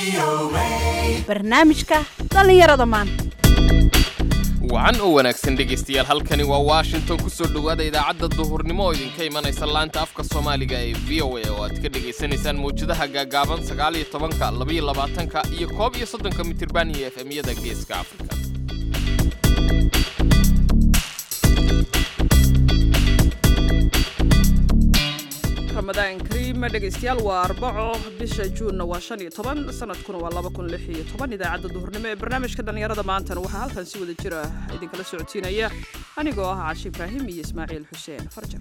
barnaamijka dhallinyarada maanta wacan oo wanaagsan dhegaystayaal halkani waa washington ku soo dhowaada idaacadda duhurnimo oo idinka imanaysa laanta afka soomaaliga ee v o a oo aad ka dhegaysanaysaan mawjadaha gaagaaban sagaal iyo tobanka labaiyo labaatanka iyo koob iyo soddonka mitirban iyo efemyada geeska afrika ramadaan kariim dhegaystayaal waa arbaco bisha juunna waa shan iyo toban sanadkuna waa laba kun lix iyo toban idaacadda duhurnimo ee barnaamijka dhallinyarada maantana waxaa halkan si wada jira idinkala socodsiinaya anigoo ah caashi ibraahim iyo ismaaciil xuseen farjar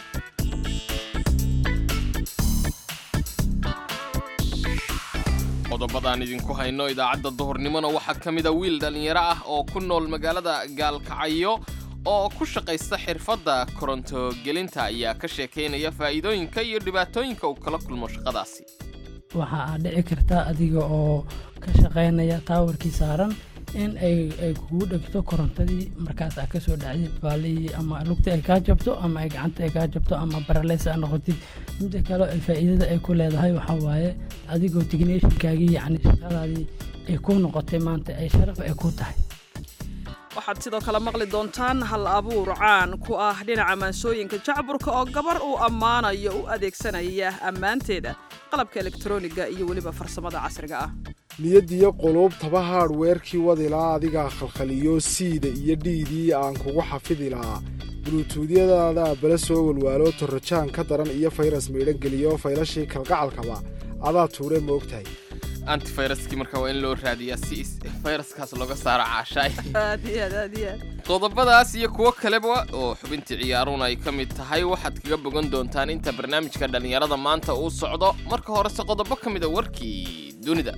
qodobadaan idinku hayno idaacadda duhurnimona waxaa ka mida wiil dhallinyaro ah oo ku nool magaalada gaalkacyo oo ku shaqaysta xirfadda korontogelinta ayaa ka sheekaynaya faa'iidooyinka iyo dhibaatooyinka uu kala kulmo shaqadaasi waxa aad dhici karta adiga oo ka shaqaynaya taawarkii saaran in ay kugu dhegto korontadii markaas aa kasoo dhacdid baalihii ama lugta ay kaa jabto ama ay gacanta ay kaa jabto ama baraleys aa noqotid midda kale ay faa'iidada ay ku leedahay waxaa waaye adigoo technishinkaagii yacni shaqadaadii ay ku noqotay maanta ay sharaf ay ku tahay waxaad sidoo kale maqli doontaan hal abuur caan ku ah dhinaca maansooyinka jacburka oo gabar uu ammaanayo u adeegsanaya ammaanteeda qalabka elektroniga iyo weliba farsamada casriga ah niyadiyo quluubtaba haadhweerkii wadilaa adigaa khalkhaliyo siida iyo dhiidii aan kugu xafidi lahaa buluutuudyadaada bala soo walwaalo torrojaan ka daran iyo fayras maydhangeliyo faylashii kalgacalkaba adaa tuure ma ogtahay antifayraskii marka waa in loo raadiyaa si fayraskaas looga saaro caashaay aad iyo aad aad iyo aad qodobadaas iyo kuwo kaleba oo xubintii ciyaaruun ay ka mid tahay waxaad kaga bogan doontaan inta barnaamijka dhallinyarada maanta uu socdo marka horese qodobo ka mida warkii dunida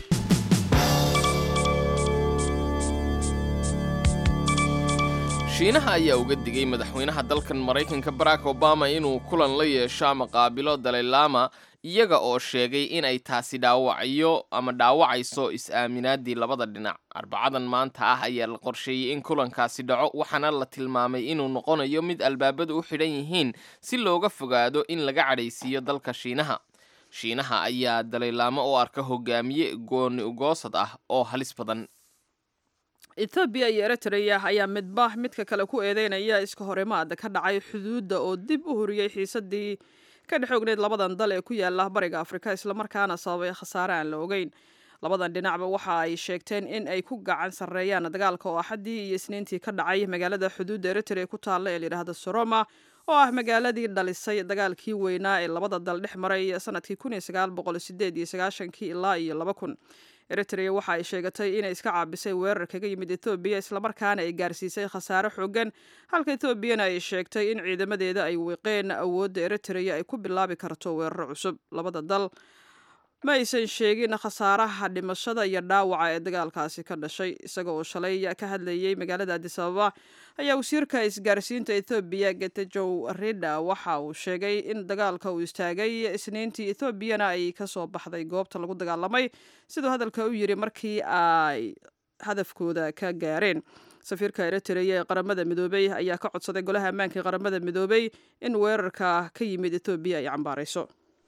shiinaha ayaa uga digay madaxweynaha dalkan maraykanka barack obama inuu kulan la yeesho ama qaabilo dalaylama iyaga oo sheegay inay taasi dhaawacyo ama dhaawacayso is-aaminaadii labada dhinac arbacadan maanta ah ayaa la qorsheeyey in kulankaasi dhaco waxaana la tilmaamay inuu noqonayo mid albaabadu u xidhan yihiin si looga fogaado in laga cadhaysiiyo dalka shiinaha shiinaha ayaa dalaylaamo oo arka hogaamiye gooni ugoosad ah oo halis badan etoobiya iyo eritrea ayaa midba midka kale ku eedeynaya iska horimaada ka dhacay xuduudda oo dib u horiyey xiisadii ka dhex ogneyd labadan dal ee ku yaala bariga afrika islamarkaana sababay khasaare aan la ogeyn labadan dhinacba waxa ay sheegteen in ay ku gacan sarreeyaan dagaalka oo axaddii iyo isniintii ka dhacay magaalada xuduudda eritrea ku taalla ee layidhaahda soroma oo ah magaaladii dhalisay dagaalkii weynaa ee labada dal dhex maray sanadkii kii ilaa iyo laba kun eritrea waxa ay sheegatay inay iska caabisay weerar kaga yimid etoobiya islamarkaana ay gaarsiisay khasaare xoogan halka etoobiyana ay sheegtay in ciidamadeeda ay wiiqeen awoodda eritrea ay ku bilaabi karto weeraro cusub labada dal ma aysan sheegin khasaaraha dhimashada iyo dhaawaca ee dagaalkaasi ka dhashay isaga oo shalay ka hadlayey magaalada adis ababa ayaa wasiirka isgaarsiinta ethoobiya getajow rida waxa uu sheegay in dagaalka uu istaagay isniintii etoobiyana ay kasoo baxday goobta lagu dagaalamay siduu hadalka u yiri markii ay hadafkooda ka gaareen safiirka eritrea ee qaramada midoobey ayaa ka codsaday golaha ammaanka ee qaramada midoobey in weerarka ka yimid etoobiya ay cambaarayso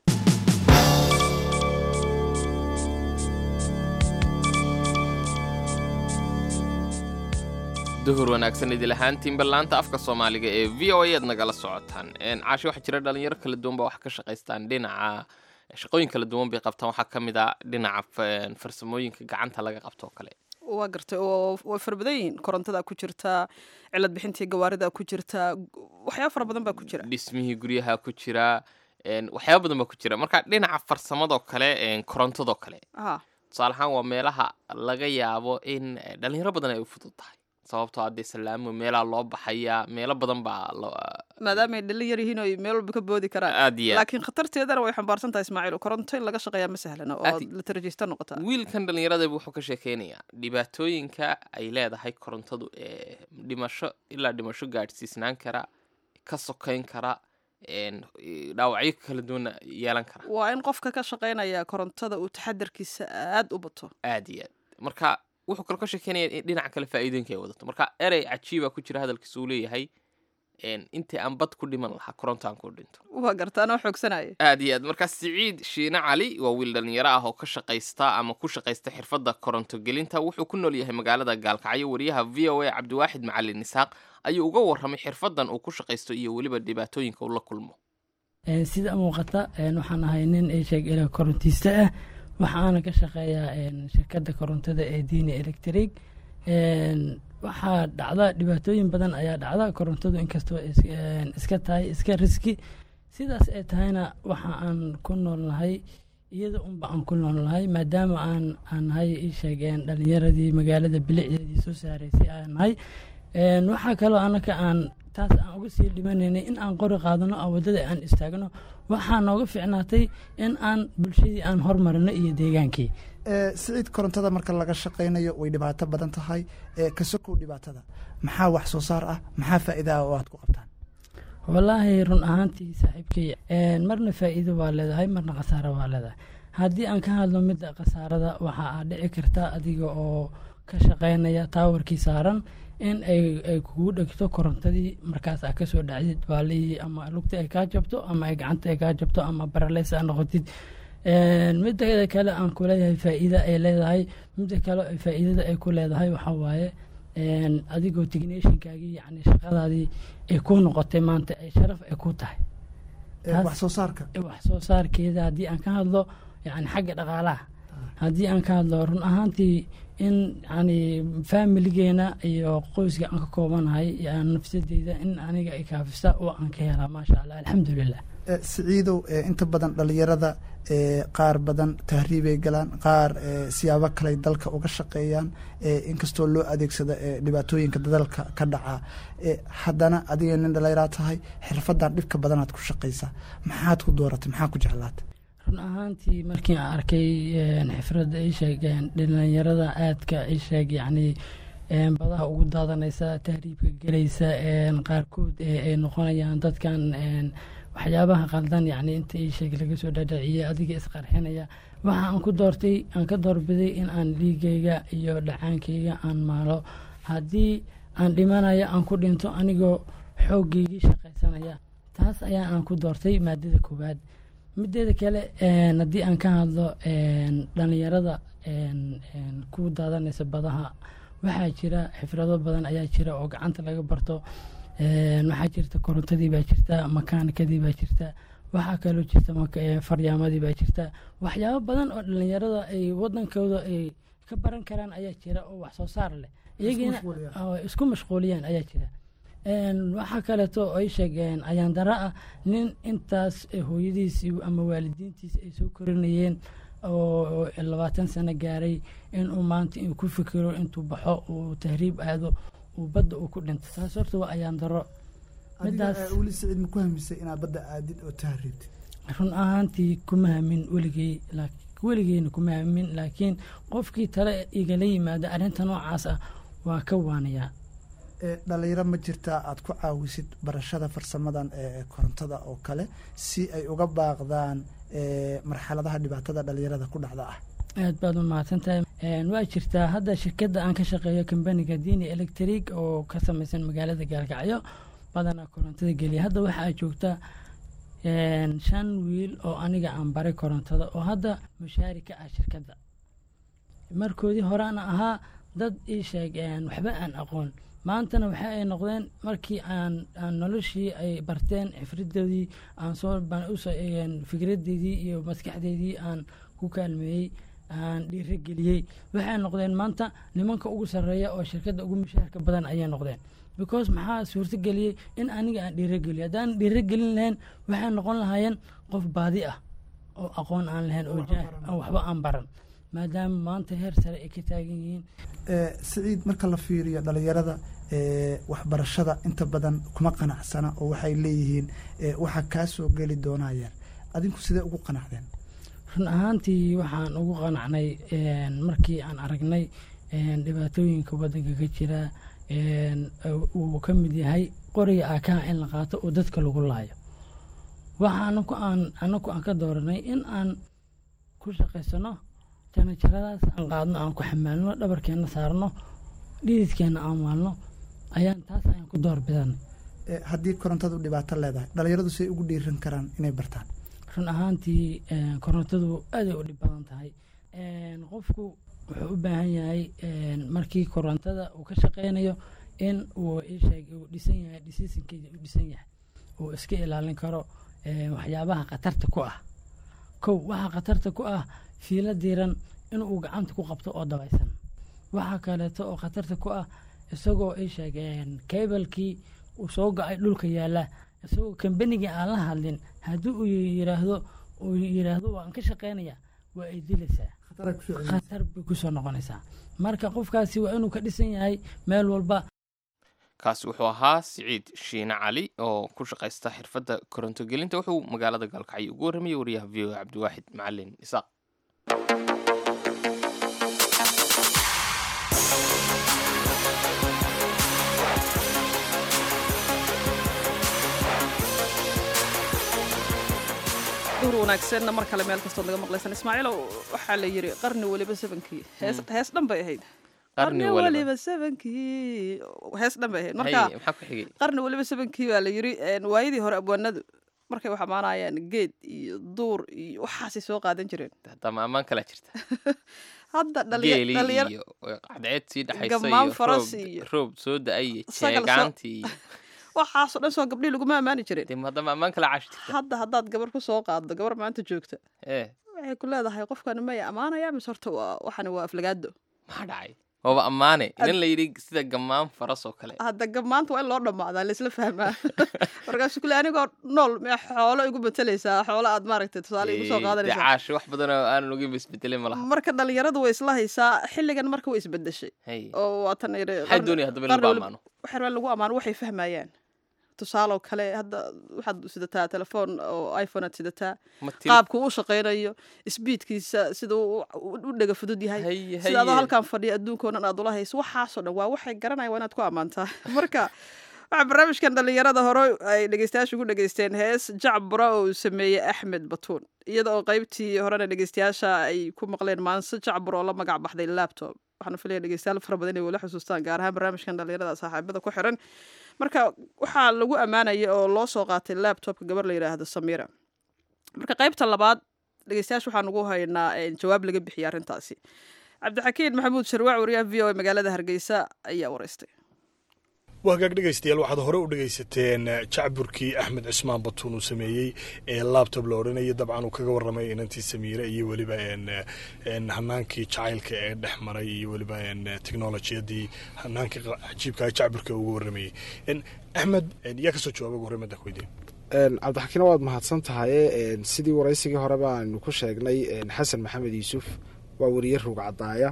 duhur wanaagsan idil ahaantiinba laanta afka soomaaliga ee v o a aad nagala socotaan caashi waxaa jira dhalinyaro kala duwan ba wax ka shaqaystaan dhinaca shaqooyin kala duwan bay qabtaan waxaa ka mid a dhinaca farsamooyinka gacanta laga qabto oo kale waa gartay oo way fara badan yihiin korontada ku jirta cilad bixintii gawaarida ku jirta waxyaaba fara badan baa ku jira dhismihii guryaha ku jira waxyaaba badan baa ku jira marka dhinaca farsamadoo kale korontadoo kale ha tusaale ahaan waa meelaha laga yaabo in dhalinyaro badan ay u fudud tahay sababtoo haddee salaamo meelaha loo baxayaa meelo badan baa maadaamaay dhalin yar yihiin oo meel walba ka boodi karaan aad iyo aad laakiin khatarteedana way xambaarsan tahay ismaaciil koronto in laga shaqeeyaa ma sahlana oo Aad- la tarajista noqotaa wiilkan dhallinyarada wuxuu ka sheekeynayaa dhibaatooyinka ay leedahay korontadu ee dhimasho ilaa dhimasho gaadhsiisnaan kara ka sokeyn kara een, dhaawacyo kala duwana yeelan kara waa in qofka ka shaqaynaya korontada uu taxadarkiisa aad u bato aad iyo aad marka wuxuu kaloo ka sheekeynaya in dhinaca kale faa'iidooyinka ay wadato marka erey cajiiba ku jira hadalkiisa uu leeyahay een, intii aan bad ku dhiman lahaa korontaan ku dhinto waa gartaanoo xoogsanaya aad iyo aad markaa siciid shiine cali waa wiil dhalinyaro ah oo ka shaqaysta ama ku shaqaysta xirfadda koronto gelinta wuxuu ku nool yahay magaalada gaalkacyo wariyaha v o a cabdiwaaxid macalin isaaq ayuu uga warramay xirfaddan uu ku shaqaysto iyo weliba dhibaatooyinka uu la kulmo Een, sida muuqata een, waxaan ahay nin isheeg ila korontiiste ah waxaana ka shaqeeyaa een, shirkadda korontada ee diini electric Een, waxaa dhacda dhibaatooyin badan ayaa dhacda korontadu inkastoo is- een, iska tahay iska riski sidaas ay tahayna waxa aan ku noolnahay iyada unba aan ku noolnahay maadaama aan aan nahay isheegeen dhalinyaradii magaalada bilicdeedii soo saaraysay aan nahay Een, waxaa kaloo anaka aan taas aan uga sii dhimanaynay in aan qori qaadano oo waddada aan istaagno waxaa nooga fiicnaatay in aan bulshadii aan hormarino iyo deegaankii Ee, siciid korontada marka laga shaqaynayo way dhibaato badan tahay ee ka sokow dhibaatada maxaa wax soo saar ah maxaa faa'iida ah oo aad ku qabtaan wallaahi run ahaantii saaxiibkay een, marna faa'iido waa leedahay marna khasaaro waa leedahay haddii aan ka hadlo midda khasaarada waxa aad dhici karta adiga oo ka shaqaynaya taawarkii saaran in ay ay kugu dhegto korontadii markaas aa kasoo dhacdid baalihii ama lugta ay kaa jabto ama ay gacanta ay kaa jabto ama baraleys aa noqotid Een, midda kale aan ku leeyahay faa'iida ay leedahay midda kale ay faa'iidada ay ku leedahay waxaa waaye een, adigoo techniciankaagii yacni shaqadaadii ay ku noqotay maanta ay sharaf ay ku tahay Ee, Taas- wax soo saarka wax soo saarkeeda haddii aan ka hadlo yani xagga dhaqaalaha haddii aan ka hadlo run ahaantii in yani faamiligeena iyo qoyska aan ka koobanahay iyo aan nafsadeyda in aniga ay kaafisa oo aan ka helaa maasha allah alxamdulilah Ee, siciidow ee, inta badan dhalinyarada ee, qaar badan tahriibay galaan qaar ee, siyaabo kale dalka uga shaqeeyaan ee, inkastoo loo adeegsado ee, dhibaatooyinka dalka ka dhaca ee, haddana adiga nin dhalinyaraa tahay xirfadan dhibka badanaad ku shaqaysaa maxaad ku dooratay maxaa ku jeclaatay run ahaantii markii aan arkay een, xifradda ay sheegeen dhalinyarada aadka ay sheeg yacni een, badaha ugu daadanaysa tahriibka gelaysa een, qaarkood ee ay noqonayaan dadkan een, waxyaabaha qaldan yacni inta ii sheeg laga soo dhadhaciyey adiga isqarxinaya waxa aan ku doortay aan ka doorbiday in aan dhiigayga iyo dhacaankayga aan maalo haddii aan dhimanayo aan ku dhinto anigoo xooggaygii shaqaysanaya taas ayaa aan ku doortay maadada koowaad mideeda kale een, haddii aan ka hadlo een, dhalinyarada een, een, ku daadanaysa badaha waxaa jira xifrado badan ayaa jira oo gacanta laga barto een, waxaa jirta korontadii baa jirta makaanikadii baa jirta waxaa kaloo jirta maka- ee, faryaamadii baa jirta waxyaabo badan oo dhalinyarada ay wadankooda ay ka baran karaan ayaa jira oo wax soo saar leh iyagiina mashquuliyaan. oo isku mashquuliyaan ayaa jira Een, waxaa kaleeto oo ay sheegeen ayaan dara ah nin intaas eh, hooyadiisii ama waalidiintiisi ay soo korinayeen oo oo labaatan sano gaaray inuu maanta inuu ku fikiro intuu baxo uu tahriib aado uu badda uu ku dhinto taas horta waa ayaan daro adiga Midaas- ee, weli siciid ma ku hamisay inaad badda aadid oo tahriibtid run ahaantii kuma hamin weligey laak- weligeyna kuma hamin laakiin qofkii tale igala yimaada arrinta noocaas ah waa ka waanayaa Ee, dhalinyaro ma jirtaa aad ku caawisid barashada farsamadan ee korontada oo kale si ay uga baaqdaan ee, marxaladaha dhibaatada dhalinyarada ku dhacda ah aad baad u mahadsantahay Een, waa jirtaa hadda shirkadda aan ka shaqeeyo kambaniga dini electric oo ka samaysan magaalada gaalkacyo badanaa korontada geliya hadda waxaa joogta een, shan wiil oo aniga aan baray korontada oo hadda mushaari ka ah shirkadda markoodii horeana ahaa dad ii sheeg een, waxba aan aqoon maantana waxa ay noqdeen markii aan aan noloshii ay barteen xifridoodii aan soo baan usoo eegeen fikradeydii iyo maskaxdeydii aan ku kaalmeeyey aan dhiirageliyey waxay noqdeen maanta nimanka ugu sarreeya oo shirkadda ugu mushaharka badan ayay noqdeen because maxaa suurtageliyey in aniga aan dhiirageliyo haddaan dhiiragelin lahayn waxay noqon lahaayeen qof baadi ah oo aqoon aan lahayn oo jaah aan waxba aan baran maadaama maanta heer sare ay ka taagan yihiin Ee, siciid marka la fiiriyo dhalinyarada ee, waxbarashada inta badan kuma qanacsana oo waxay leeyihiin ee, waxa kaa soo geli doonayaan adinku sidee ugu qanacdeen run ahaantii waxaan ugu qanacnay een, markii aan aragnay een, dhibaatooyinka waddanka ka jira een, uu ka mid yahay qoriga aakaha in la qaato oo dadka lagu laayo waxa anaku aan anaku aan ka dooranay in aan ku shaqaysano janajaradaas aan qaadno aan ku xamaalno dhabarkeenna saarno dhididkeenna aan maalno ayaan taas ayaan ku door bidanay eh, haddii korontadu dhibaato leedahay dhalinyaradu say ugu dhiiran karaan inay bartaan run ahaantii een, korontadu aaday u dhib badan tahay Een, qofku wuxuu u baahan yahay een, markii korontada uu ka shaqeynayo in uu isheeg uu dhisan yahay dhisiisinkeeda uu dhisan yahay uu iska ilaalin karo een, waxyaabaha khatarta ku ah kow waxaa khatarta ku ah fiilo diiran inuu gacanta ku qabto oo dabaysan waxaa kaleeto oo khatarta ku ah isagoo ay sheegeen kebalkii uu soo go-ay dhulka yaalla isagoo kambanigii aan la hadlin haddii uu yiraahdo uu yiraahdo waan ka shaqeynaya waa ay dilaysaa Khatara ku soo celinaysa. khatar bay kusoo noqonaysaa marka qofkaasi waa inuu ka dhisan yahay meel walba kaasi wuxuu ahaa siciid shiine cali oo ku shaqaysta xirfadda koronto gelinta wuxuu magaalada gaalkacyo ugu warramayay wariyaha v o cabdiwaaxid macalin isaaq duur wanaagsanna mar kale meel kastood naga maqlaysan ismaaciilow waxaa la yiri qarni weliba sebankii hees hees dhan bay ahayd qarni waliba sebankii hees dhan bay ahayd Hay, marka maxaa ku xigay qarni weliba sebankii baa la yiri een, waayadii hore abwaanadu markay wax amaanayaan geed iyo duur iyo waxaasay soo qaadan jireen hataa ma ammaan kalaa jirta hadda dhalinya- geeli dhalinyar iyo cadceed sii dhexaysa Gammaan iyo faras roob- iyo- roob soo da-ay iyo Sagal soo- jeegaantii iyo waxaasoo dhan soo gabdhii laguma ammaani jirin dee hadda ma ammaan kalaa caashi jirta hadda haddaad gabar ku soo qaaddo gabar maanta joogta ee waxay ku leedahay qofkani maya ammaanaya mise horta waa waxani waa aflagaado maxaa dhacay waaba ammaane inan la yidhi sida gammaan faras oo kale hadda gamaanta waa in loo dhammaadaa laisla fahmaa markaasu kule anigoo nool mee xoolo igu betelaysaa xoolo aad maaragtay tusaale igu soo Dee qaadanaysaa caashi wax badan oo aanan ogeyn ba isbedelay ma laha marka dhalinyaradu way isla haysaa xilligan marka way isbedeshay hay oo waatan yidhi maxaa doonaya haddaba in lagu ammaano waxaa lagu ammaano waxay fahmayaan tusaaloo kale hadda waxaad sidataa telefoon oo iphone aad sidataa ma til qaabku u shaqaynayo sbiidkiisa sida uu u- u dhega fudud yahay Haye, sida adoo haye. halkan fadhiya adduunkao dhan aad ula hayso waxaasoo dhan waa waxay garanayaan waa inaad ku ammaantaa marka waxaa barnaamijkan dhalinyarada hore ay dhegeystayaasha ugu dhegeysteen hees jacbura oo uu sameeyey axmed batuun iyada oo qaybtii horena dhegeystayaasha ay ku maqleen maanse jacbur oo la magac baxday laptop waxaana filaya dhegeystayaal fara badan inay wala xusuustaan gaar ahaan barnaamijkan dhalinyarada saaxiibada ku xiran marka waxaa lagu ammaanaya oo loo soo qaatay laptopka gabar la yidhaahdo samira marka qaybta labaad dhegeystayaasha waxaan ugu haynaa eh, jawaab laga bixiyay arrintaasi cabdixakiin maxamuud sharwaac wariyaha v o a magaalada hargeysa ayaa wareystay waa hagaag dhegaystayaal waxaad hore u dhegaysateen eh, jacburkii axmed cismaan batuun uu sameeyey ee laabtob la odhanaya dabcan uu kaga warramay inantii samiire iyo weliba en, eh, en, hanaankii jacaylka ee dhex maray iyo weliba en, eh, teknolojiyadii hanaankii qa- cajiibka jacburka uga warramayey En, axmed en, yaa kasoo jawaaba ugu horreyn madda weydiin Een, cabdixakiin waad mahadsan tahaye een, sidii waraysigii hore baanu ku sheegnay een, xasan maxamed yuusuf waa weriye rug cadaaya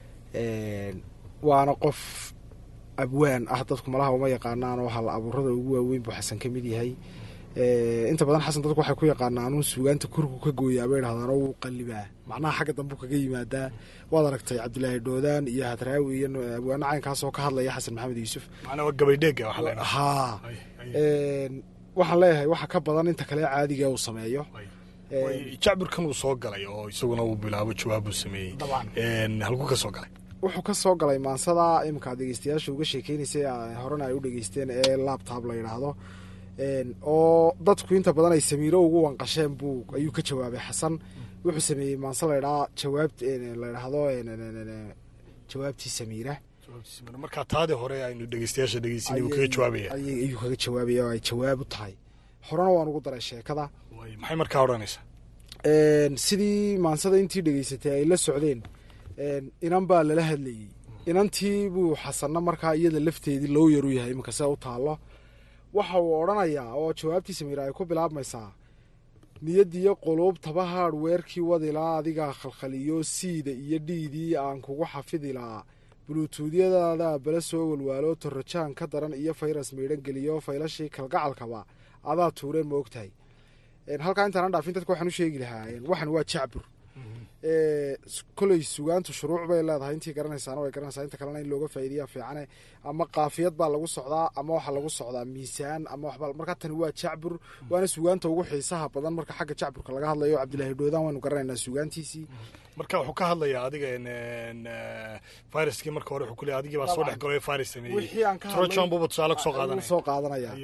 een, waana qof abwaan ah dadku malaha uma yaqaanaan oo hal abuurada ugu waaweyn buu xasan ka mid yahay Ee, inta badan xasan dadku waxay ku yaqaanaan uun suugaanta kurku ka gooyaa bay dhahdaan oo wuu qallibaa macnaha xagga dambu kaga yimaadaa waad aragtay cabdilaahi dhoodaan iyo hadraawi iyo abwaano caynkaas oo ka hadlaya xasan maxamed yuusuf macnaa waa gabaydheega waxaa leenahay haa Ay, ay, Een, waxaan leeyahay waxa ka badan inta kale caadiga uu sameeyo ay. Een, Way, jacburkan uu soo galay oo isaguna uu bilaabo jawaab uu sameeyey dabcan En, halkuu ka soo galay wuxuu ka soo galay maansada iminka aad dhegeystayaasha uga sheekeynaysay a- horena ay u dhegeysteen ee laptop la yidhaahdo Een, oo dadku inta badan ay samiiro ugu wanqasheen buu ayuu ka jawaabay xasan wuxuu sameeyey maanse la ydhaa jawaab la ydhaahdo een, een, een, een, jawaabtii samiira Jawaabtiisa markaa taadii hore aynu dhegaystayaasha dhegeysinay uu kaga Ayay- jawaabaya ayay- ayuu kaga jawaabaya oo ay jawaab u tahay horena waan ugu daray sheekada Way, maxay markaa odhanaysaa Een, sidii maansada intii dhegeysatay ay la socdeen een, inan baa lala hadlayey inantii buu xasanna markaa iyada lafteedii loo yaru yahay iminka sida u taallo waxa uu odhanayaa oo jawaabtii samiira ay ku bilaabmaysaa niyadiyo quluubtaba haadhweerkii wadilaa adigaa khalkhaliyo siida iyo dhiidii aan kugu xafidi lahaa buluutuudyadaada bala soo walwaalo torrojaan ka daran iyo fayras miidhan geliyo faylashii kalgacalkaba adaa tuureen ma ogtahay Een, halkaa intaanan dhaafin dadka waxaan u sheegi lahaa een, waxan waa jacbur Ee, s- koley sugaantu shuruuc bay leedahay intii garanaysaana way garanaysaa inta kalena in looga faa'iideya fiicane ama qaafiyad baa lagu socdaa ama waxaa lagu socdaa miisaan ama waxba markaa tani waa jacbur waana sugaanta ugu xiisaha badan marka xagga jacburka laga hadlayo cabdilaahi dhoodaan waynu garanaynaa sugaantiisii marka wuxuu ka hadlayaa adiga en, en, eh, viruskii marka hore wuxuu ku leeyahay adigii baa soo dhex galay virus sameeyey wixii aan ka trojan buuba tusaale kusoo ayuu qaadanaya soo qaadanaya Haye.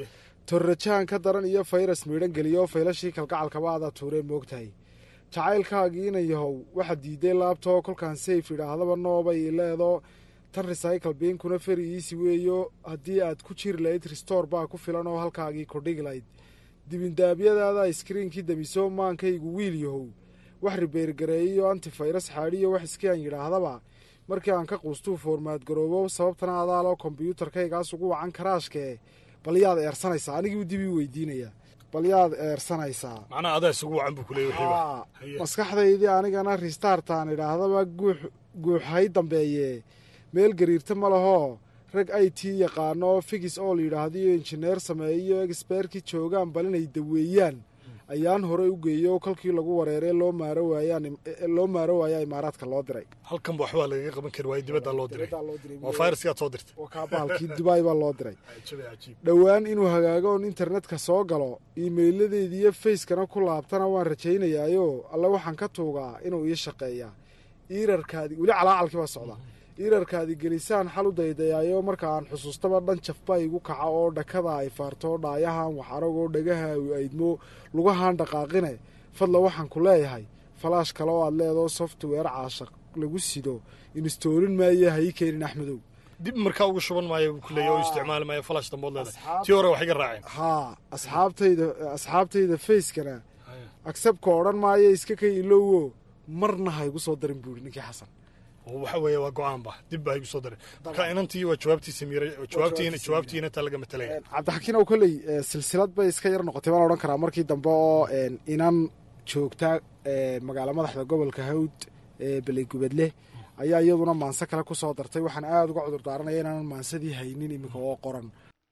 torrajaan ka daran iyo fayras miidhan geliyo faylashii kalgacalkaba adaa tuuree moogtahay jacaylkaagiina yahow waxaa diiday laabtoo kolkaan sayf idhaahdaba noobay leedo tan recycle biinkuna feri iisi weeyo haddii aad ku jiri lahayd ristoor baa ku filan oo halkaagii kordhigi lahayd dibindaabyadaada iskriinkii damiso maankaygu wiil yahow wax ribeergareeyiyo antifayras xaadhiyo wax iskiaan yidhaahdaba markii aan ka quustuu foormaad garoobo sababtana adaaloo kombyuutarkaygaas ugu wacan karaashkee bal yaad eersanaysaa anigii dib ii weydiinaya bal yaad eersanaysaa macnaha adaa isugu wacan buu kuleeyay wixiiba Aa, Haye. maskaxdaydii anigana ristaartaan idhaahdaba guux guuxhay dambeeye meel gariirta ma lahoo rag i t yaqaano figis oo la yidhaahdiyo injineer sameeyo exbeerkii joogaan bal inay daweeyaan ayaan hore u geeyo kolkii lagu wareeree loo maaro waayaan loo maaro waayaa imaaraadka loo diray halkanba waxbaa lagaga qaban kari waayey dibaddaa loo diray Dibaddaa loo diray. waa fayraskaad soo dirtay waa kaa bahalkii dubai baa loo diray cajiib cajiib dhowaan inuu hagaago oon internetka soo galo iimayladeediiyo fayskana ku laabtana waan rajaynayaayo alle waxaan ka tuugaa inuu ii shaqeeyaa iirarkaadi weli calaacalkii baa socda iirarkaadi gelisaan xal u daydayaayo marka aan xusuustaba dhan jafba igu kaca oo dhakada ay faarto dhaayahan wax aragoo dhagaha u aydmo lugahaan dhaqaaqine fadla waxaan ku leeyahay falaash kale oo aad leedoo software caashaq lagu sido instoolin maaye ha ii keenin axmedow dib markaa ugu shuban maayo buu kuleeyay oo isticmaali maayo falash dambood leedahay tii hore wax iga raaceen haa asxaabtayda asxaabtayda fayskana agsabka odhan maayo iska ka ilowo marna ha igu soo darin buuri ninkii xasan oo waxa weeye waa go-aanba dib baa igu soo daray marka inantii waa jawaabtii samiiray jawaabtiina jawaabtiina taa laga matalaya cabdixakiin oo kolley eh, silsilad bay iska yar noqotay baan odhan karaa markii dambe oo en, inan joogta eh, magaalo madaxda gobolka hawd ee beleygubadle ayaa iyaduna maanse kale ku soo dartay waxaan aada uga cudur daaranaya inaanan maansadii haynin iminka oo qoran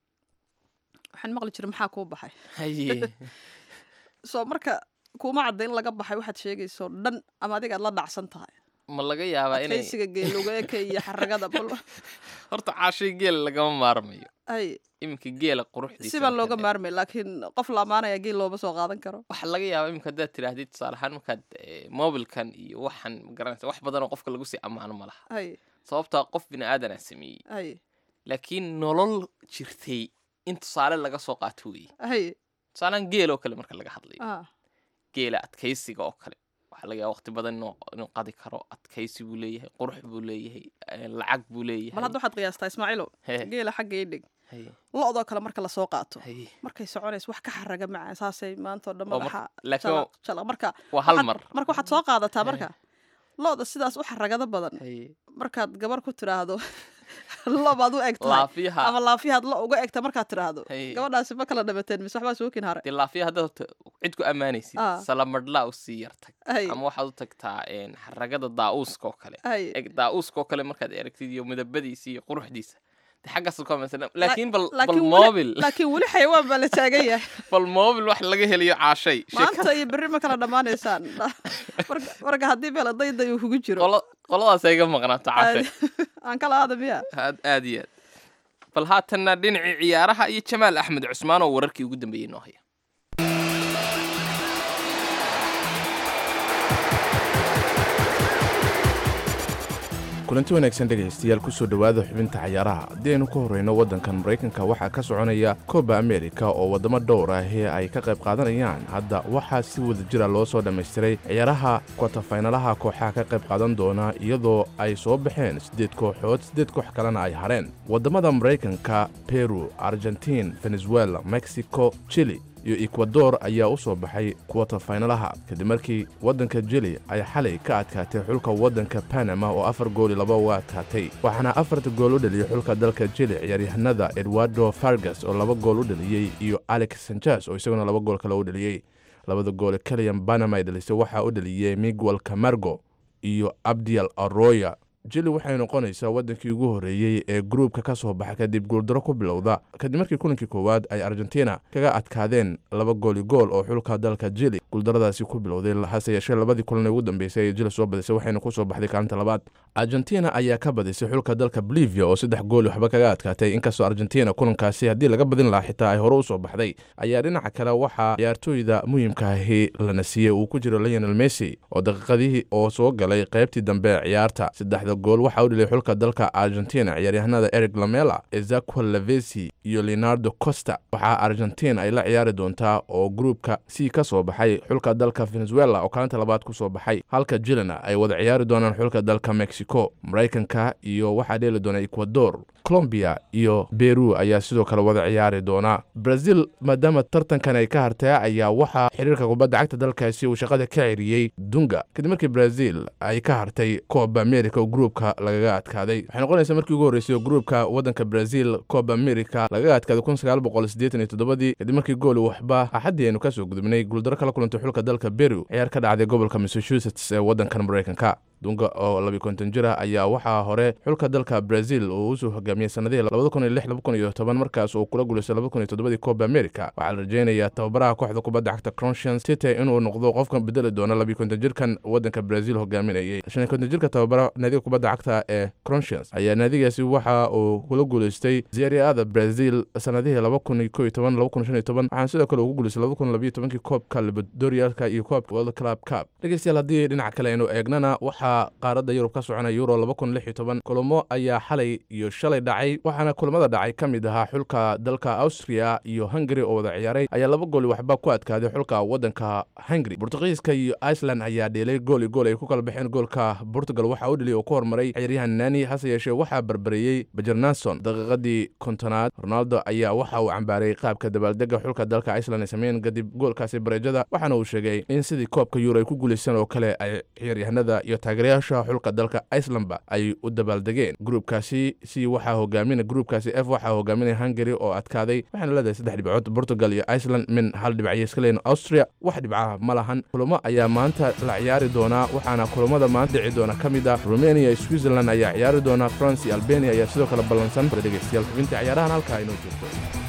waxaan maqli jiray maxaa kuu baxay haye soo marka kuuma cadda in laga baxay waxaad sheegayso dhan ama adiga aad la dhacsan tahay ma laga yaabaa inay adkaysiga geeluga eke iyo xaragada bal horta caashay geel lagama maarmayo ay iminka geela quruxdiisa si baan markaad looga eegto. maarmay laakiin qof la amaanaya geel looma soo qaadan karo waxaa laga yaabaa iminka haddaad tidhaahdid tusaale ahaan markaad eh, mobilkan iyo waxan magaranaysa wax badan oo qofka lagu sii ammaano ma laha ay sababtaa qof bini aadanaa sameeyey ay laakiin nolol jirtay in tusaale laga soo qaato weeye ay tusaalehaan geel oo kale marka laga hadlayo ah geela adkaysiga oo kale waxaa laga yaaba waqti badan inuu inuu qadi karo adkaysi buu leeyahay qurux buu leeyahay eh, lacag buu leeyahay bal hadda waxaad qiyaastaa ismaaciilow Hee. geela xagga ii dhig Haye, lo-doo kale marka lasoo qaato haye. markay soconayso wax ka xaraga macaan saasay maanta oo dhan Oo mar- madaxa laakiin jalaq jalaq marka waa hal waxaad- mar marka waxaad soo qaadataa Hee. marka lo-da sidaas u xaragada badan Haye. markaad gabar ku tiraahdo lo baad u eg tahay laafiyaha ama laafiyaad lo uga egta markaad tiraahdo Haye. gabadhaasi ma kala dhabateen mise waxbaa suukin hare dee laafiya haddaad horta cid ku ammaanaysid Ah. salamadhlaa u sii yartag ay ama waxaad u tagtaa een, xaragada daa'uuska oo kale ay eg daa'uuska oo kale markaad aragtid iyo midabadiisa iyo quruxdiisa de xaggaas ka masan laakiin bal bal laakiin weli- mobil laakiin weli xayawaan baa la taagan yahay bal mobil wax laga heliyo caashay maanta iyo berri ma kala dhammaanaysaan Marka- marka haddii meel dayday uu kugu jiro Qolo- qoladaas ay ga maqnaato caashay aan kala aada miya aad aad iyo aad bal haatanna dhinacii ciyaaraha iyo jamaal axmed cusmaan oo wararkii ugu dambeeyey noo haya kulanti wanaagsan dhegaystayaal kusoo dhowaada xubinta cayaaraha haddii aynu ka horreyno waddankan maraykanka waxaa ka soconaya kooba amerika oo waddamo dhowr ah ee ay ka qayb qaadanayaan hadda waxaa si wada jira loo soo dhammaystiray ciyaaraha kwatafaynalaha kooxaha ka qayb qaadan doona iyadoo ay soo baxeen siddeed kooxood siddeed koox kalena ay hareen waddamada maraykanka peru argentiin venezuela mexico chili iyo ekwador ayaa u soo baxay kwatafaynalaha kadib markii waddanka jili ay xalay ka adkaatay xulka waddanka panama oo afar gooli laba uga adkaatay waxaana afarta gool u dhaliyey xulka dalka jili ciyaaryahanada edwardo fargas oo laba gool u dhaliyey iyo alex sanjas oo isaguna laba gool kale u dhaliyey labada goole keliyan panama ay dhalisay waxaa u dhaliyey miguel camargo iyo abdiel aroya jili waxay noqonaysaa waddankii ugu horreeyey ee gruubka ka soo baxa kadib guuldaro ku bilowda kadib markii kulankii koowaad ay argentina kaga adkaadeen laba gooli gool oo xulka dalka jili guuldaradaasi ku bilowday hase yeeshee labadii kulan ee ugu dambeysay ee jili soo badisay waxayna ku soo baxday kaalinta labaad argentina ayaa ka badisay xulka dalka bolivia oo saddex gool waxba kaga adkaatay inkastoo argentina kulankaasi haddii laga badin lahaa xitaa ay hore u soo baxday ayaa dhinaca kale waxaa ciyaartooyda muhiimka ahi lana siiyey uu ku jiro lionel messi oo daqiiqadihii oo soo galay qaybtii dambe ee ciyaarta saddexda gool waxaa u dhilay xulka dalka argentina ciyaaryahanada eric lamela ezaquel lavesi iyo leonardo costa waxaa argentina ay la ciyaari doontaa oo gruupka c ka soo baxay xulka dalka venezuela oo kaalinta labaad ku soo baxay halka jilina ay wada ciyaari doonaan xulka dalka mexico maraykanka iyo waxaa dheeli doona ecuador colombia iyo beru ayaa sidoo kale wada ciyaari doona brazil maadaama tartankan ay ka hartay ayaa waxaa xiriirka kubadda cagta dalkaasi uu shaqada ka ceriyey dunga kadib markii brazil ay ka hartay coba america oo gruupka lagaga adkaaday waxay noqonaysaa markii ugu horreysay oo gruupka waddanka brazil coba america lagaga adkaaday kun sagaal boqol siddeetan iyo toddobadii kadib markii gooli waxba axaddii aynu ka soo gudubnay guuldaro kala kulantay xulka dalka beru ciyaar ka dhacday gobolka massachusetts ee waddankan maraykanka dunga oo labi konton jir ah ayaa waxaa hore xulka dalka brazil uu usoo hogaamiyey sanadihii labada kun iyo lix laba kun iyo toban markaas uu kula guulaystay laba kun iyo toddobadii coba america waxaa la rajeynayaa tababaraha kooxda kubadda cagta cronscience city inuu noqdo qofka bedeli doona labi konton jirkan waddanka brazil hogaaminayay shan iyo konton jirka tababara naadiga kubadda cagta ee cronscience ayaa naadigaasi waxa uu kula guulaystay zeriada brazil sanadihii laba kun iyo ko iyo toban laba kun shan iyo toban waxaana sidoo kale ugu guulaystay laba kun labiyo tobankii koobka libadorialka iyo koobka world club cup dhegeystayaal haddii dhinaca kale aynu eegnana waxaa qaaradda yurub ka socona euro laba kun lix iyo toban kulamo ayaa xalay iyo shalay dhacay waxaana kulamada dhacay ka mid ahaa xulka dalka austria iyo hungari oo wada ciyaaray ayaa laba gooli waxba ku adkaaday xulka waddanka hungari bortugiiska iyo iceland ayaa dheelay gool iyo gool ay ku kala baxeen goolka portugal waxaa u dhiliyay oo ku hormaray ciyaaryahan nani hase yeeshee waxaa barbareeyey bajernason daqiiqadii kontonaad ronaldo ayaa waxa uu cambaaray qaabka dabaaldega xulka dalka iceland ay sameeyeen kadib goolkaasi bareejada waxaana uu sheegay in sidii koobka euro ay ku guulaysteen oo kale ay ciyaaryahanada iyo taageerayaasha xulka dalka icelandba ay u dabaaldegeen gruupkaasi si waxaa hogaamina gruupkaasi f waxaa hogaaminaya hungary oo adkaaday waxaana leedahay saddex dhibcood portugal iyo iceland min hal dhibcaya iska leeyihin austria wax dhibcaha ma lahan kulamo ayaa maanta la ciyaari doonaa waxaana kulamada maanta dhici doona ka mid ah rumania iyo switzerland ayaa ciyaari doona france iyo albania ayaa sidoo kale ballansan dhegeystayaal xubinta ciyaarahan halkaa inoo joogto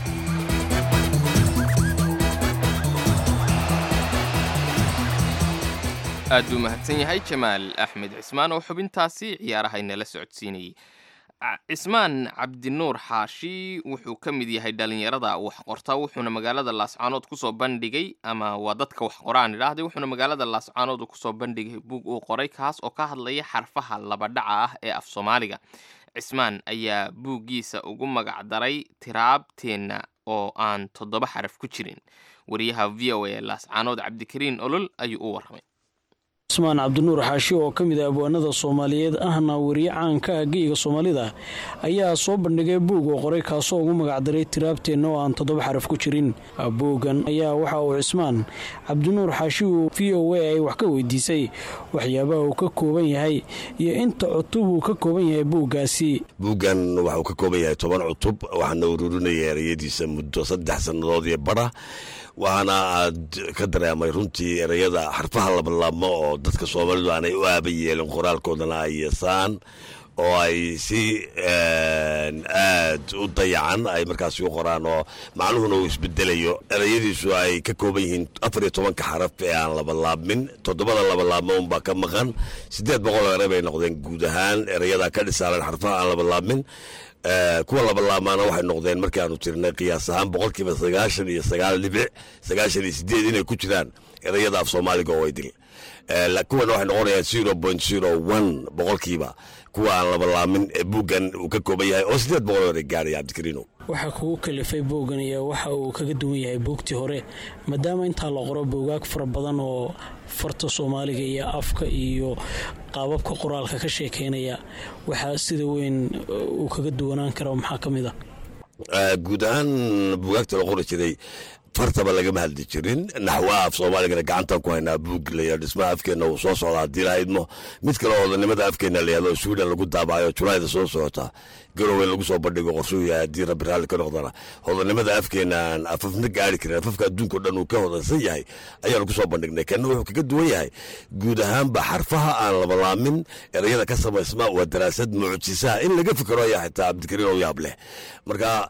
aad buu mahadsan yahay jamaal axmed cismaan oo xubintaasi ciyaaraha inala socodsiinayay cismaan cabdinuur xaashi wuxuu ka mid yahay dhalinyarada wax qorta wuxuuna magaalada laascaanood kusoo bandhigay ama waa dadka wax qoraan idhaahday wuxuuna magaalada laascaanood kusoo bandhigay buug uu qoray kaas oo ka hadlaya xarfaha labadhaca ah ee af soomaaliga cismaan ayaa buuggiisa ugu magacdaray tiraabteenna oo aan toddoba xaraf ku jirin wariyaha v o a laascaanood cabdikariin olol ayuu u warramay cismaan cabdinuur xaashi oo ka mid ah abwaanada soomaaliyeed ahna weriye caanka ah geyga soomaalida ayaa soo bandhigay buug oo qoray kaasoo ugu magacdaray tiraabteenna oo aan toddoba xaraf ku jirin buuggan ayaa waxa uu cismaan cabdinuur xaashi uu v o a ay wax ka weydiisay waxyaabaha uu ka kooban yahay iyo inta cutub uu ka kooban yahay buuggaasi buuggan waxauu ka kooban yahay toban cutub waxaana ururinaya ereyadiisa muddo saddex sannadood iyo bara waxaana aad ka dareemay runtii ereyada xarfaha labalaabmo oo dadka soomaalidu aanay u aaba yeelin qoraalkoodana ay yeesaan oo ay si aad u dayacan ay markaasi u qoraan oo macnuhuna uu isbedelayo ereyadiisu ay ka kooban yihiin afar iyo tobanka xaraf ee aan labalaabmin toddobada labalaabmo unbaa ka maqan siddeed boqol ere bay noqdeen guud ahaan ereyada ka dhisaaran xarfaha aan labalaabmin kuwa labalaabmaana waxay noqdeen markii aanu tirnay qiyaas ahaan boqolkiiba sagaashan iyo sagaal dhibic sagaashan iyo sideed inay ku jiraan ereyada af soomaaliga oo idil kuwana waxay noqonayaan zero point zero one boqolkiiba kuwa aan labalaamin ee buuggan uu ka kooban yahay oo sideed boqol ere gaaraya cabdikariino waxaa kugu kalifay buuggan iyo waxa uu kaga duwan yahay buugtii hore maadaama intaa la qoro buugaag fara badan oo farta soomaaliga iyo afka iyo qaababka qoraalka ka sheekeynaya waxaa sida weyn uu kaga duwanaan kara maxaa ka mid ah guud ahaan buugaagta la qori jiray fartaba lagama hadli jirin naxwaha af soomaaligana gacantan ku haynaa buug laya dhismaha afkeenna uu soo socdaa haddii lahaydmo mid kale odanimada afkeenna layahdo sweden lagu daabacayo julaayda soo socota garowe lagu soo bandhigo qorsuu yahay haddii rabbi raalli ka noqdana hodanimada afkeenaan afafna gaari karin afafka adduunka o dhan uu ka hodansan yahay ayaanu ku soo bandhignay kanna wuxuu kaga duwan yahay guud ahaanba xarfaha aan labalaamin ereyada ka samaysma waa daraasad mucjisaha in laga fikero ayaa xitaa cabdikariin oo yaab leh marka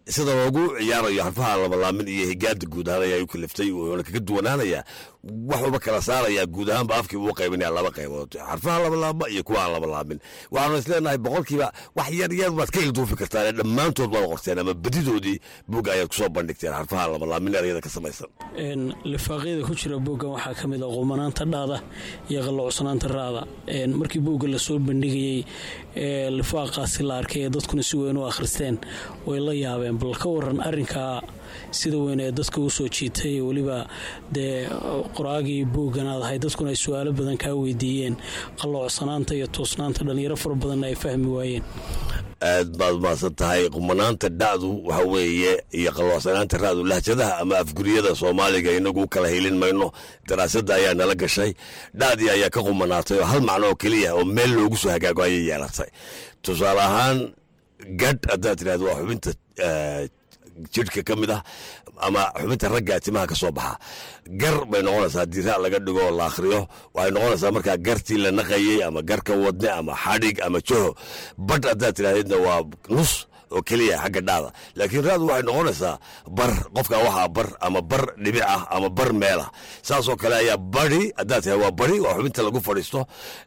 sida loogu ciyaarayo xarfaha labalaamin iyo higaada guud ahaan ayaa u kaliftay wuxuuna kaga duwanaanayaa waxuuba kala saarayaa guud ahaanba afkii uu qaybinaya laba qaybood xarfaha labalaama iyo kuwa aan labalaamin waxaanu isleenahay boqolkiiba wax yar yar baad ka ilduufi kartaan dhammaantood baad qorteen ama badidoodii buugga ayaad kusoo bandhigteen xarfaha labalaamin erayada ka samaysan lifaaqyada ku jira buuggan waxaa ka mid a qumanaanta dhaada iyo qalloocsanaanta raada markii buugga lasoo bandhigayey lifaaqaasi la arkay ee dadkuna si weyn u akhristeen way la yaabeen bal ka waran arinkaa sida weyn ee dadka u soo jiitay weliba dee qoraagii buuggan aad ahay dadkuna ay su-aalo badan kaa weydiiyeen qalloocsanaanta iyo toosnaanta dhallinyaro fara badanna ay fahmi waayeen aad baad umahadsan tahay qumanaanta dhacdu waxa weeye iyo qaloocsanaanta ra'du lahjadaha ama afguriyada soomaaliga inagu kala helin mayno daraasadda ayaa nala gashay dhacdii ayaa ka qumanaatay oo hal macno oo keliya oo meel loogu soo hagaago ayay yeelatay tusaale ahaan gadh haddaad tidhahdo waa xubinta jidhka ka mid ah ama xubinta ragga timaha ka soo baxa gar bay noqonaysaa haddii ra' laga dhigo oo la akhriyo waxay noqonaysaa markaa gartii la naqayey ama garka wadne ama xadhig ama joho badh haddaad tidhahdeedna waa nus oo keliya xagga dhacda laakiin raadu waxay noqonaysaa bar qofka waxaa bar ama bar dhibic ah ama bar meel ah saasoo kale ayaa bari haddaad tahay waa bari waa xubinta lagu fadhiisto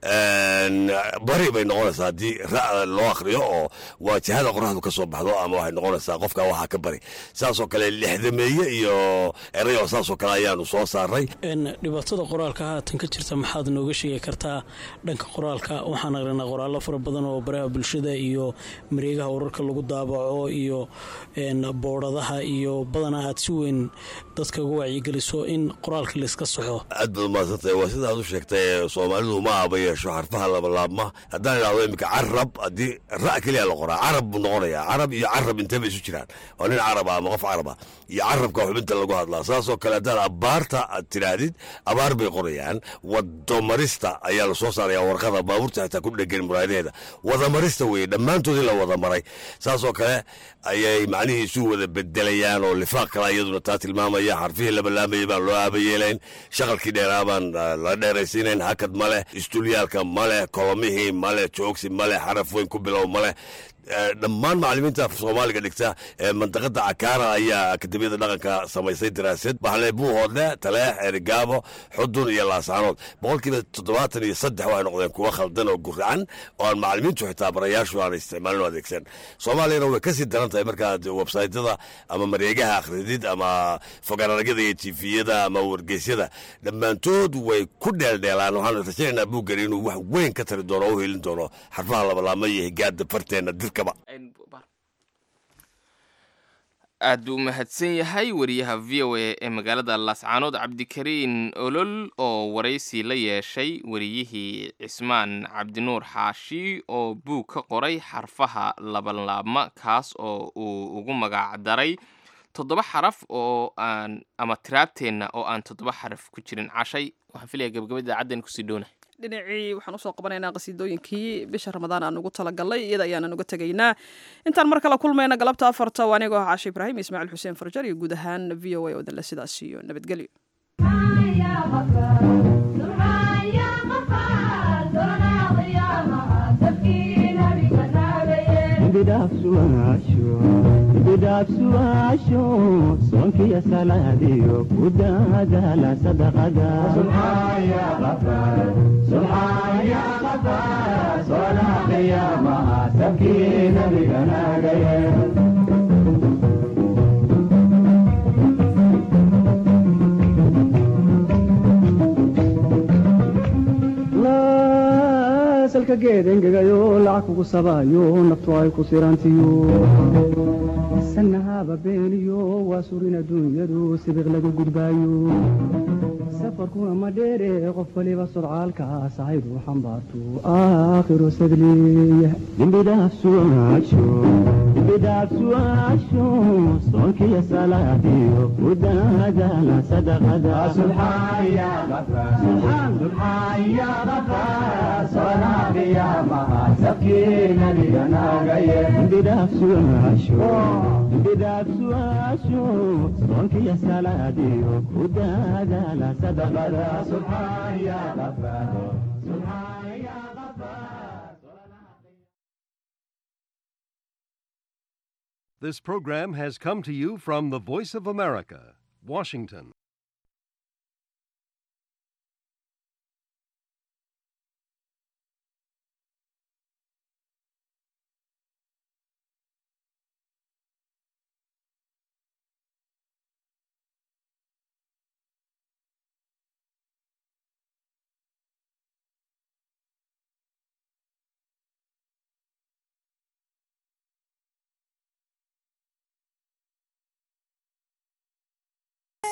bari bay noqonaysaa haddii ra' loo akhriyo oo waa jihada qoraxdu ka soo baxdo ama waxay noqonaysaa qofka waxaa ka bari saasoo kale lixdameeye iyo erayo saasoo kale ayaanu soo saaray dhibaatada qoraalka haatan ka jirta maxaad nooga sheegi kartaa dhanka qoraalka waxaan aqrinaa qoraallo fara badan oo baraha bulshada iyo mareegaha wararka lagu daabaco iyo boodhadaha iyo badanaa aad si weyn dadka uga wacyigeliso in qoraalka layska saxo aad baad umahadsantahay waa sidaad u sheegtay soomaalidu ma aba yeesho xarfaha labalaabma haddaan idhahdo iminka carab haddii ra' keliya la qoraa carab buu noqonayaa carab iyo carab inteba isu jiraan waa nin caraba ama qof caraba iyo carabka xubinta lagu hadlaa saasoo kale haddaan abaarta aad tidhaahdid abaar bay qorayaan wadamarista ayaa la soo saaraya warqada baabuurta xitaa ku dhegan muraadaheeda wadamarista weeye dhammaantood in la wada maray saasoo kale ayay macnihii isu wada bedelayaan oo lifaaq kale iyaduna taa tilmaamaya xarfihii labalaamayay baan loo aabayeelayn shaqalkii dheeraa baan la dheeraysiinayn hakad ma leh istuulyaalka ma leh kolomihii ma leh joogsi ma leh xaraf weyn ku bilow ma leh dhammaan macalimiinta soomaaliga dhigta ee mandaqada cakaara ayaa akademiyada dhaqanka samaysay daraasad baxle buuhoodle taleex erigaabo xudun iyo laasaanood boqolkiiba toddobaatan iyo saddex waxay noqdeen kuwa khaldan oo guracan oo aan macalimiintu xitaa barayaashu aan isticmaalin o adeegsan soomaaliyana way kasii daran tahay markaad websaytyada ama mareegaha akhridid ama fogaanaragyada iyo tifiyada ama wargeysyada dhammaantood way ku dheeldheelaan waxaan rajaynaynaa buuggani inuu wax weyn ka tari doono o u helin doono xarfaha labalaama iyo higaada farteena aad buu u mahadsan yahay wariyaha v o a ee magaalada laascaanood cabdikariin olol oo waraysi la yeeshay wariyihii cismaan cabdinuur xaashi oo buug ka qoray xarfaha labanlaabma kaas oo uu ugu magac daray toddoba xaraf oo aan ama tiraabteenna oo aan toddoba xaraf ku jirin cashay waxaan filaya gabagabada caddan kusii dhoona dhinacii waxaan usoo qabanaynaa qasiidooyinkii bisha ramadaan aan ugu talagalnay iyada ayaanan uga tegaynaa intaan mar kale kulmayna galabta afarta waa anigoo ah caashe ibraahim ismaaciil xuseen farjar iyo guud ahaan v o a oo danle sidaas iyo nabadgelyo bidhaafsuaasho soonkiyo salaadiyo ku daadaala sadaqadasalka geedengegayo lacag kugu sabaayo naftu ay ku sirantiyo sanahaba beeniyo waa surin adduunyadu sibiq lagu gudbaayo safarkuna ma dheere qof waliba sodcaalka sahaydu xambaartu aakhiru sadleeya dembidhaafsuaasho soonkiyo salaadiyo ku daadaala sadaqadabidhaafsuaasho soonkiyo salaadiyo ku daadaala sadaqada subxaan ya qafaaro This program has come to you from the Voice of America, Washington.